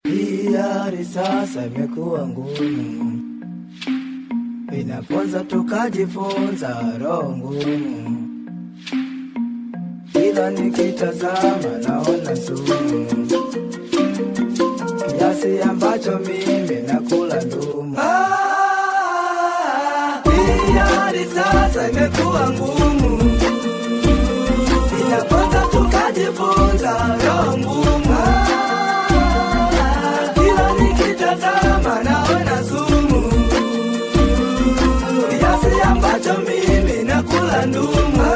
Hii hali sasa imekuwa ngumu, inaponza tukajifunza roho ngumu, kila nikitazama naona sumu, kiasi ambacho mimi nakula ndumu. Ah, hii hali sasa imekuwa ngumu, inaponza tukajifunza roho ngumu kila nikitazama naona sumu, kiasi ambacho mimi nakula ndumu.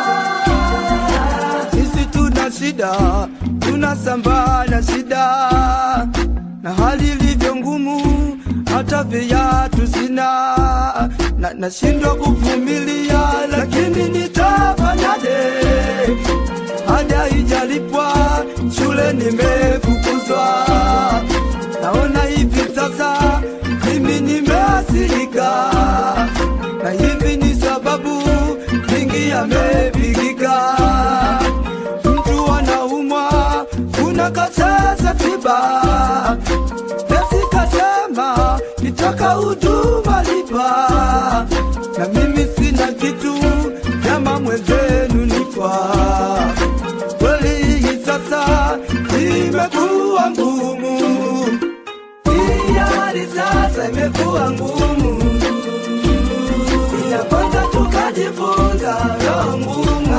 Sisi tuna shida, tunasambaa na shida, na hali ilivyo ngumu, hata viatu sina, na nashindwa kuvumilia, lakini nitafanyaje? Ada ijalipwa, shule nimefukuzwa, naona hivi sasa mimi nimeasirika, na hivi ni sababu mingi yamepigika. Mtu anaumwa, unakataza tiba, nesi kasema nitaka huduma lipa, na mimi sina kitu, nyama mwenzenu nifaa kweli hii sasa imekuwa ngumu, hii hali sasa imekuwa ngumu, inaponza tukajifunza roho ngumu,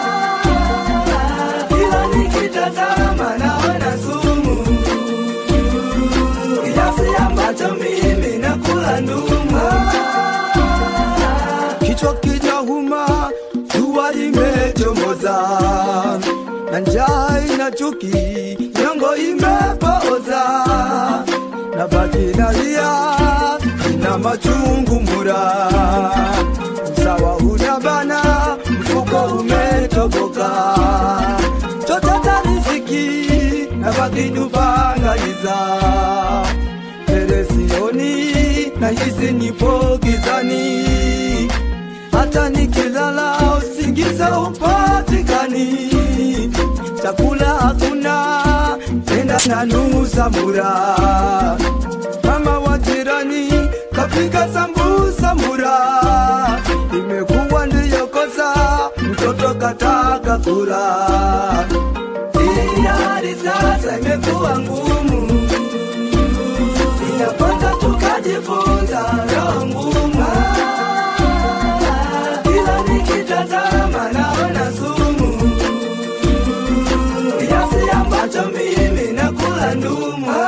kila nikitazama naona sumu, kiasi ambacho mimi nakula ndumu, kichwa kinauma, jua limechomoza na njaa ina chuki, nyongo imepooza, na baki nalia, ina machungu mura, usawa unabana, mfuko umetoboka, chotata riziki, na baki dubangaliza telesioni, na hisi nipo gizani, hata nikilala usingiza upatikani chakula hakuna, tena nanusa mura. Mama wa jirani kapika sambusa mura, imekuwa ndiyo kosa, mtoto kataka kula. Hii hali sasa imekuwa ngumu, inaponza tukajifunza roho ngumu, kila nikitazama naona sumu kiasi ambacho mimi nakula ndumu.